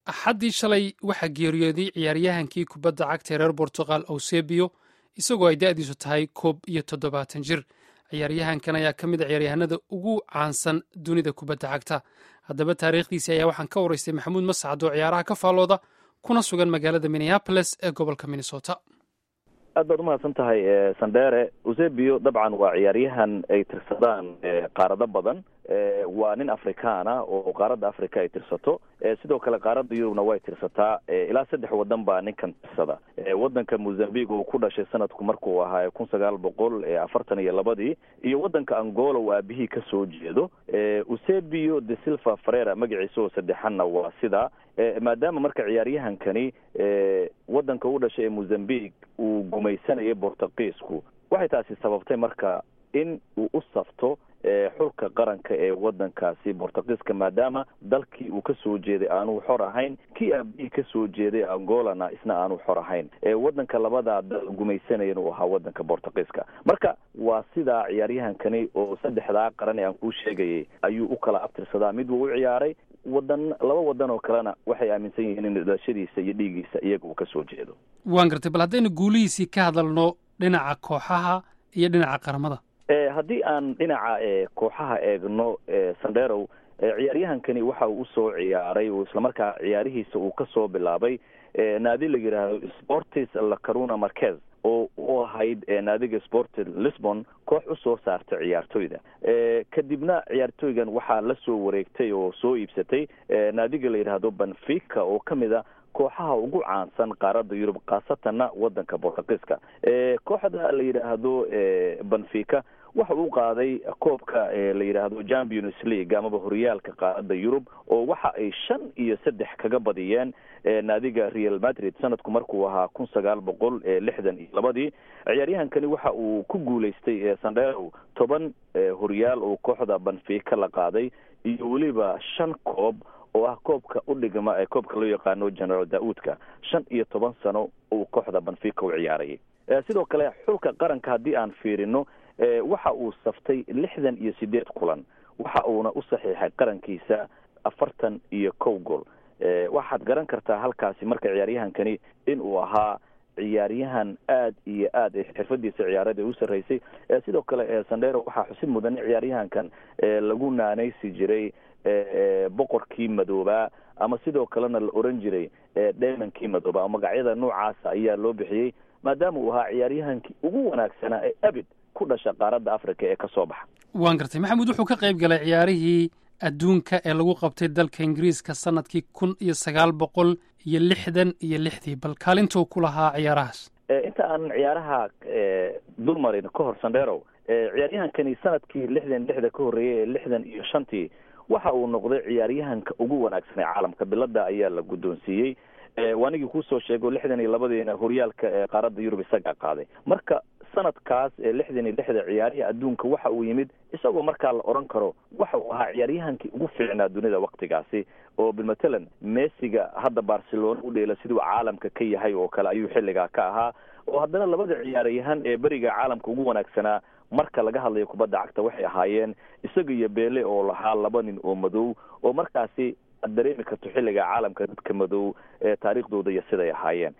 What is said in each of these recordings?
axaddii shalay waxaa geeriyooday ciyaaryahankii kubadda cagta ee reer bortugal eusebio isagoo ay da'diisu tahay koob iyo toddobaatan jir ciyaaryahankan ayaa ka mid a ciyaaryahanada ugu caansan dunida kubadda cagta haddaba taariikhdiisi ayaa waxaan ka waraystay maxamuud mascad oo ciyaaraha ka faallooda kuna sugan magaalada minneaboles ee gobolka minnesota aad baad umahadsan tahay sandere eusebio dabcan waa ciyaaryahan ay tirsadaan qaarado badan waa nin afrikaana oo qaaradda africa ay tirsato sidoo kale qaaradda yurubna way tirsataa ilaa saddex wadan baa ninkan tirsada wadanka mozambique uu ku dhashay sanadku markuu ahaa kun sagaal boqol afartan iyo labadii iyo wadanka angola uu aabihii ka soo jeedo eusebio de silva farera magaciisa oo saddexanna waa sidaa maadaama marka ciyaaryahankani wadanka u dhashay ee mozambique uu gumaysanayay bortugiisku waxay taasi sababtay marka in uu u safto xulka qaranka ee wadankaasi bortugiiska maadaama dalkii uu ka soo jeeday aanuu xor ahayn kii aabihii ka soo jeeday angolana isna aanu xor ahayn wadanka labadaa dal gumaysanaya inuu ahaa wadanka bortugiiska marka waa sidaa ciyaaryahankani oo saddexdaa qaran ee aan kuu sheegayay ayuu u kala abtirsadaa mid wuu u ciyaaray wadan laba wadan oo kalena waxay aaminsan yihiin in dhalashadiisa iyo dhiigiisa iyaga uu ka soo jeedo waan gartay bal haddaynu guulihiisii ka hadalno dhinaca kooxaha iyo dhinaca qaramada haddii aan dhinaca kooxaha eegno sanderow ciyaaryahankani waxa uu usoo ciyaaray oo islamarkaa ciyaarihiisa uu kasoo bilaabay naadi la yidhaahdo sportis lacaruna marquez oo u ahayd naadiga sport lisbon koox usoo saartay ciyaartoyda kadibna ciyaartoygan waxaa la soo wareegtay oo soo iibsatay naadiga la yidhaahdo benfica oo kamid a kooxaha ugu caansan qaaradda yurub khaasatanna wadanka bortugiiska kooxda la yidhaahdo benfica waxa uu qaaday koobka la yidhaahdo champions league amaba horyaalka qaaradda yurub oo waxa ay shan iyo saddex kaga badiyeen naadiga real madrid sanadku markuu ahaa kun sagaal boqol lixdan iyo labadii ciyaaryahankani waxa uu ku guulaystay sandero toban horyaal oo kooxda benfica la qaaday iyo weliba shan koob oo ah koobka u dhigma ee koobka loo yaqaano general da-uudka shan iyo toban sano uu kooxda benfica u ciyaarayay sidoo kale xulka qaranka haddii aan fiirino waxa uu saftay lixdan iyo sideed kulan waxa uuna u saxiixay qarankiisa afartan iyo kow gool waxaad garan kartaa halkaasi marka ciyaaryahankani in uu ahaa ciyaaryahan aad iyo aad xirfadiisa ciyaarada u sarreysay sidoo kale sandero waxaa xusid mudan in ciyaaryahankan lagu naanaysi jiray boqorkii madoobaa ama sidoo kalena la oran jiray dheemankii madoobaa magacyada noocaasa ayaa loo bixiyey maadaama uu ahaa ciyaaryahankii ugu wanaagsanaa ee abid ku dhasha qaaradda africa ee kasoo baxa waan gartay maxamuud wuxuu ka qayb galay ciyaarihii adduunka ee lagu qabtay dalka ingiriiska sanadkii kun iyo sagaal boqol iyo lixdan iyo lixdii bal kaalintuu ku lahaa ciyaarahaas inta aanan ciyaaraha dulmarin ka hor sandero ciyaaryahankani sanadkii lixdan lixda ka horreeyay ee lixdan iyo shantii waxa uu noqday ciyaaryahanka ugu wanaagsan ee caalamka bilada ayaa la guddoonsiiyey waanigii kuusoo sheego lixdan iyo labadiina horyaalka ee qaaradda yurub isagaa qaaday marka sanadkaas ee lixdan iyo lixda ciyaarihi adduunka waxa uu yimid isagoo markaa la odhan karo waxa uu ahaa ciyaaryahankii ugu fiicnaa dunida waktigaasi oo bilmatalan messiga hadda barcelona u dheela siduu caalamka ka yahay oo kale ayuu xilligaa ka ahaa oo haddana labada ciyaaryahan ee beriga caalamka ugu wanaagsanaa marka laga hadlayo kubadda cagta waxay ahaayeen isaga iyo beele oo lahaa laba nin oo madow oo markaasi ad dareemi karto xilliga caalamka dadka madow ee taariikhdooda iyo siday ahaayeen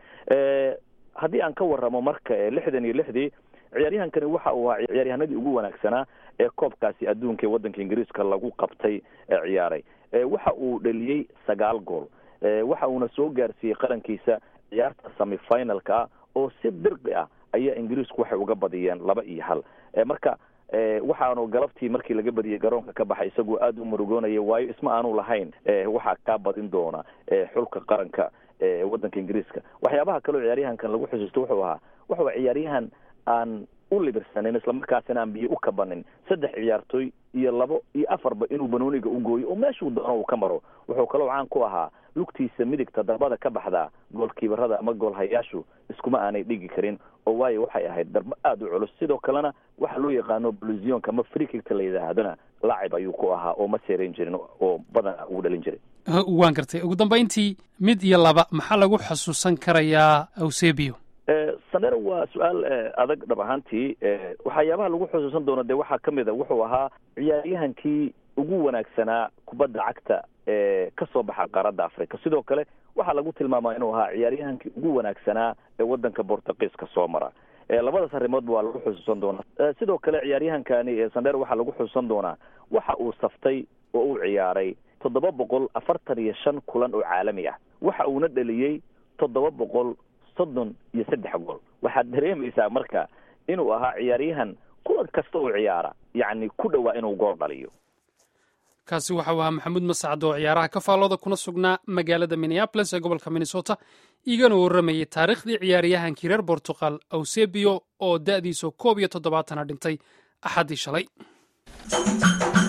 haddii aan ka waramo marka lixdan iyo lixdii ciyaaryahankani waxa uu ahaa ciyaaryahanadii ugu wanaagsanaa ee koobkaasi adduunka ee waddanka ingiriiska lagu qabtay ee ciyaaray waxa uu dheliyey sagaal gool waxa uuna soo gaarsiiyey qarankiisa ciyaarta semifinalka ah oo si dirqi ah ayaa ingiriisku waxay uga badiyeen laba iyo hal marka waxaanu galabtii markii laga badiyey garoonka ka baxay isagoo aada u murugoonaya waayo isma aanu lahayn waxaa kaa badin doona xulka qaranka waddanka ingiriiska waxyaabaha kaleo ciyaaryahankan lagu xusuusto wuxuu ahaa wuxuu ciyaaryahan aan u libirsanin islamarkaasina aan biyo u kabanin saddex ciyaartooy iyo labo iyo afarba inuu banooniga u gooyo oo meeshuu doono uu ka maro wuxuu kaloo caan ku ahaa lugtiisa midigta darbada ka baxdaa goolkiibarada ama goolhayaashu iskuma aanay dhigi karin oo waayo waxay ahayd darbo aada u culus sidoo kalena waxa loo yaqaano blusionka ama freekigta la yidhaahdana laacib ayuu ku ahaa oo ma seerayn jirin oo badana ugu dhalin jiray waan gartay ugu dambayntii mid iyo laba maxaa lagu xusuusan karayaa eusebio sanero waa su-aal adag dhab ahaantii waxyaabaha lagu xusuusan doono dee waxaa kamid a wuxuu ahaa ciyaaryahankii ugu wanaagsanaa kubadda cagta ee ka soo baxa qaaradda africa sidoo kale waxaa lagu tilmaamaa inuu ahaa ciyaaryahankii ugu wanaagsanaa ee waddanka bortugiiska soo mara labadaas arrimoodba waa lagu xusuusan doonaa sidoo kale ciyaaryahankani sandheer waxaa lagu xusuusan doonaa waxa uu saftay oo uu ciyaaray toddoba boqol afartan iyo shan kulan oo caalami ah waxa uuna dheliyey toddoba boqol soddon iyo saddex gool waxaad dareemaysaa marka inuu ahaa ciyaaryahan kulan kasta oo ciyaara yacni ku dhowaa inuu gool dhaliyo kaasi waxau ahaa maxamuud masacad oo ciyaaraha ka faallooda kuna sugnaa magaalada minneabolis ee gobolka minnesota igana warramayay taariikhdii ciyaaryahankii reer bortugal eusebio oo da'diisu koob iyo toddobaatana dhintay axaddii shalay